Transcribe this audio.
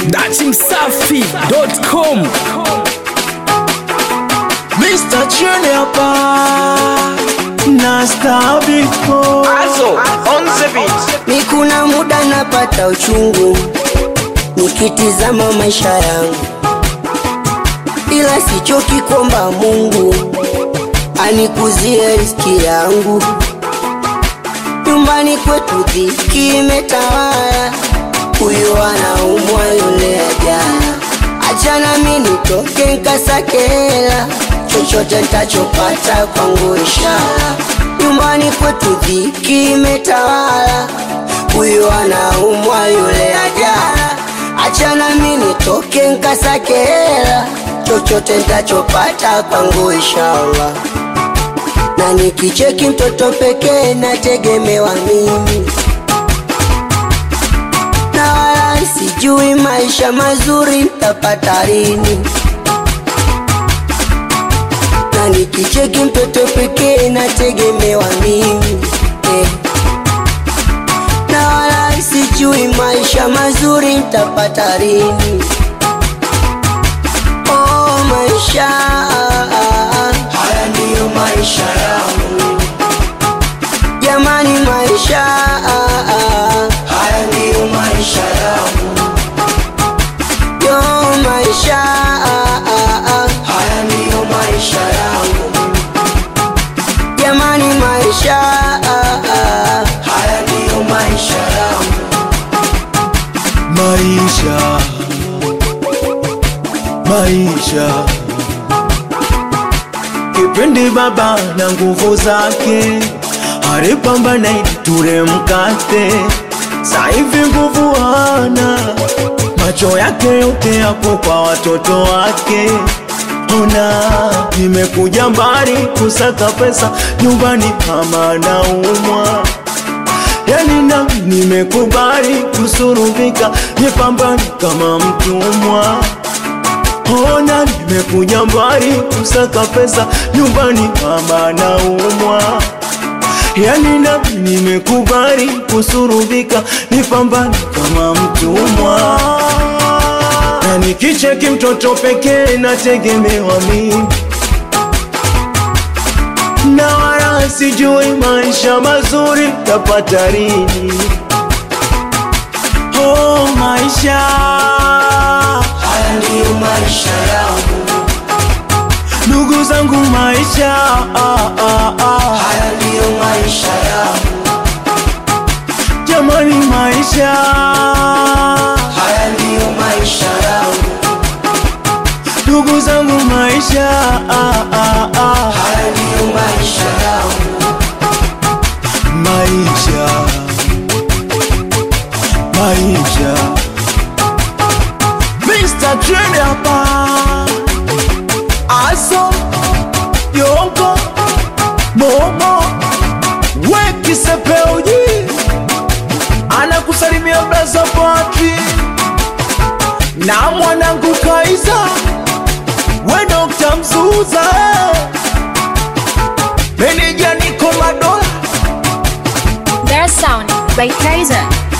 datimsafi.com Mr. Junior Pa na Star Big Boy. Also, on the beat. Ni kuna muda napata uchungu nikitizama maisha yangu, ila sichoki kuomba Mungu anikuzie riziki yangu. Nyumbani kwetu dhiki imetawala, huyu anaumwa yule ajala. Achana mi nitoke nkasake hela, chochote ntachopata kwangu ishara. Nyumbani kwetu dhiki imetawala, huyu anaumwa yule ajala. Achana mi nitoke nkasake hela, chochote ntachopata kwangu inshallah na nikicheki mtoto pekee nategemewa mimi, na wala sijui maisha mazuri ntapata lini. Na nikicheki mtoto pekee nategemewa mimi eh. Na wala sijui maisha mazuri ntapata lini. Oh, maisha haya ndiyo maisha yangu jamani, maisha haya ndiyo maisha yangu yo, maisha haya ndiyo maisha yangu jamani, maisha haya ndiyo maisha yangu Maisha, maisha, kipindi baba na nguvu zake alipambana ili ture mkate, saivi nguvu hana, macho yake yote yapo kwa watoto wake. Ona, nimekuja mbali kusaka pesa nyumbani, kama naumwa yani nami nimekubali kusurubika, nipambane kama mtumwa. Ona, nimekuja mbali kusaka pesa nyumbani, mama naumwa. Yani nami nimekubali kusurubika, nipambane kama mtumwa. Na nikicheki mtoto pekee nategemewa mimi na wala sijui maisha mazuri tapata lini. Oh, maisha haya ndiyo maisha yangu ndugu zangu, maisha ah, ah, ah. haya ndiyo maisha yangu Jamani, maisha haya ndiyo maisha yangu ndugu zangu, maisha ah, ah, ah. haya ndiyo maisha yangu maisha maisha Mr. Trend hapa aso yongo momo wekisepeuji anakusalimia braza Patri na mwanangu Kaiza we Dr. Mzuza eh. meneja niko madola Their sound by Kaiser.